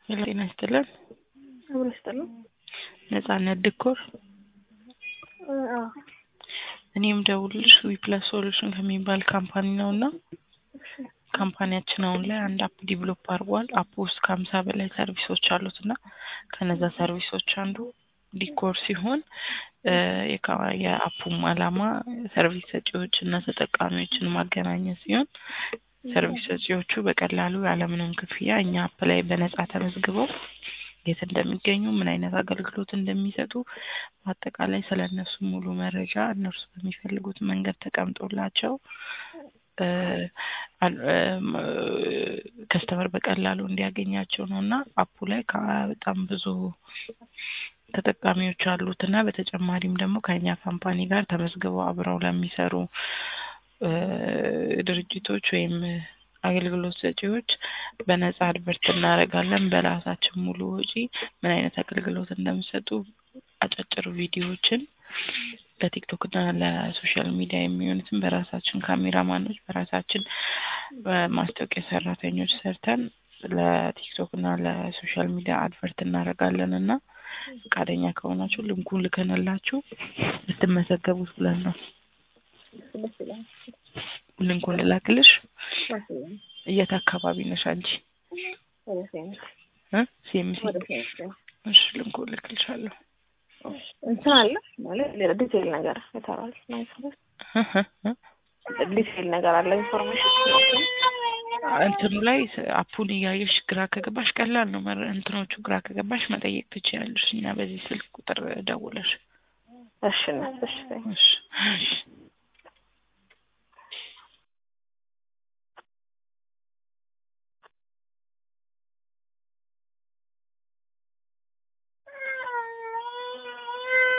ሄሎ ጤና ይስጥልን። አብሮ ይስጥልን። ነጻነት ድኮር አዎ እኔም ደውልሽ ዊፕለስ ሶሉሽን ከሚባል ካምፓኒ ነው እና ካምፓኒያችን አሁን ላይ አንድ አፕ ዲቨሎፕ አድርጓል። አፕ ውስጥ ከሀምሳ በላይ ሰርቪሶች አሉት እና ከነዛ ሰርቪሶች አንዱ ዲኮር ሲሆን የካ- የአፑም አላማ ሰርቪስ ሰጪዎች እና ተጠቃሚዎችን ማገናኘት ሲሆን ሰርቪስ ሰጪዎቹ በቀላሉ ያለምንም ክፍያ እኛ አፕ ላይ በነጻ ተመዝግበው የት እንደሚገኙ ምን አይነት አገልግሎት እንደሚሰጡ በአጠቃላይ ስለ እነሱ ሙሉ መረጃ እነርሱ በሚፈልጉት መንገድ ተቀምጦላቸው ከስተመር በቀላሉ እንዲያገኛቸው ነው እና አፑ ላይ ከ- በጣም ብዙ ተጠቃሚዎች አሉት እና በተጨማሪም ደግሞ ከእኛ ካምፓኒ ጋር ተመዝግበው አብረው ለሚሰሩ እ ድርጅቶች ወይም አገልግሎት ሰጪዎች በነጻ አድቨርት እናደርጋለን። በራሳችን ሙሉ ወጪ ምን አይነት አገልግሎት እንደሚሰጡ አጫጭር ቪዲዮዎችን ለቲክቶክ እና ለሶሻል ሚዲያ የሚሆኑትን በራሳችን ካሜራማኖች በራሳችን ማስታወቂያ ሰራተኞች ሰርተን ለቲክቶክ እና ለሶሻል ሚዲያ አድቨርት እናደርጋለን እና ፈቃደኛ ከሆናችሁ ልንኩን ልከንላችሁ ልትመዘገቡት ብለን ነው። ደስ ይላል። ልንኩን ልላክልሽ። ደስ ይላል። የት አካባቢ ነሽ አንቺ? ወደ ሴንት እ ሲኤምሲ ወደ ሴንት እሺ፣ ልንኩን ልክልሻለሁ። እንትን አለ ማለት ሌላ ዲቴይል ነገር ይሰራል ዲቴይል ነገር አለ ኢንፎርሜሽን እንትኑ ላይ ስ- አፑን እያየሽ ግራ ከገባሽ ቀላል ነው። መረ- እንትኖቹ ግራ ከገባሽ መጠየቅ ትችያለሽ እና በዚህ ስልክ ቁጥር ደውለሽ እሺ ነው እሺ እሺ እሺ